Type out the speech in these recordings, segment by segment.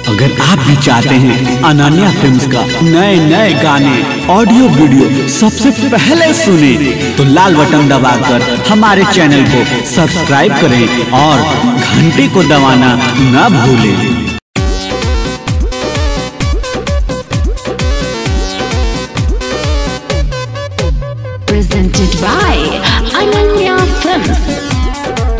अगर आप भी चाहते हैं अनन्या फिल्म्स का नए नए गाने ऑडियो वीडियो सबसे पहले सुने तो लाल बटन दबाकर हमारे चैनल को सब्सक्राइब करें और घंटी को दबाना न भूलें presented by Ananya Films.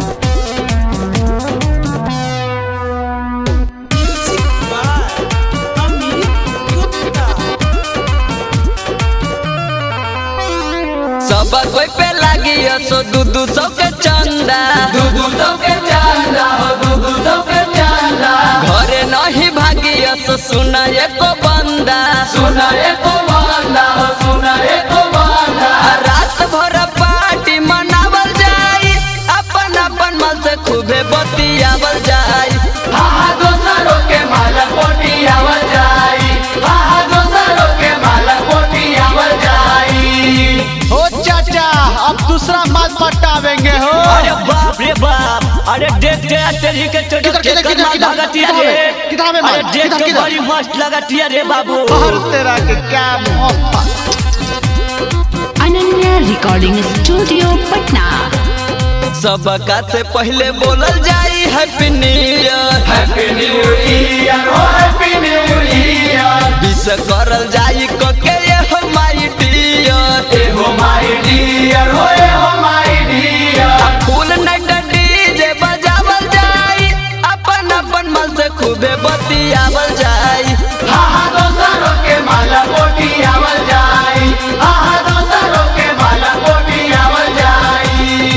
सब कोई पे लागी सो दू दू सौ के चंदा दू दू सौ के चंदा हो दू दू सौ के चंदा घरे नहीं भागी सो सुना एको बंदा सुना एको बंदा हो सुना एको बंदा रात भर पार्टी मनावल जाई अपन अपन मन से खूबे बतियावल जाई हा हा दोसरों के माला पोटियावल जाई हा हा दोसरों के माला पोटियावल जाई ओ चाचा अब दूसरा माल पटावेंगे हो अरे बाप रे बाप अरे देख दे तेरी के चोट किधर, किधर, किधर, किधर, लगतिया किधर रे में? किधर में माल? अरे देख किधर, के किधर? बड़ी मस्त लगतिया रे बाबू हर तेरा के क्या मोहब्बत Ananya Recording Studio, Patna. सबका से पहले बोलल जाई happy new year happy new year हो हैप्पी न्यू ईयर विश करल जाई कके ये हो माय डियर ए हो माय डियर हो ए हो my dear full night DJ बजावल जाई अपन अपन मन से खूबे बतियावल जाई हा हा दोसरों के माला पोटियावल जाई हा हा दोसरों के माला पोटियावल जाई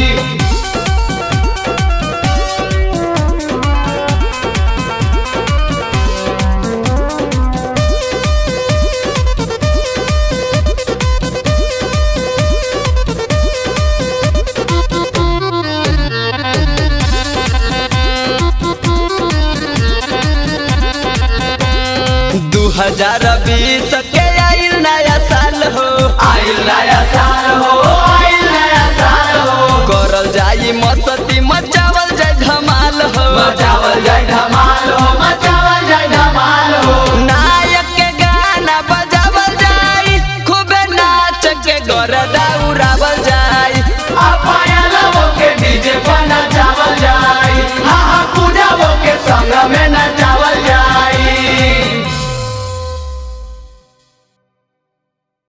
दू हजार बीस के आइल नया साल हो आइल नया साल हो आइल नया साल हो करल जाई मस्ती मचावल जाय धमाल हो मचावल जाय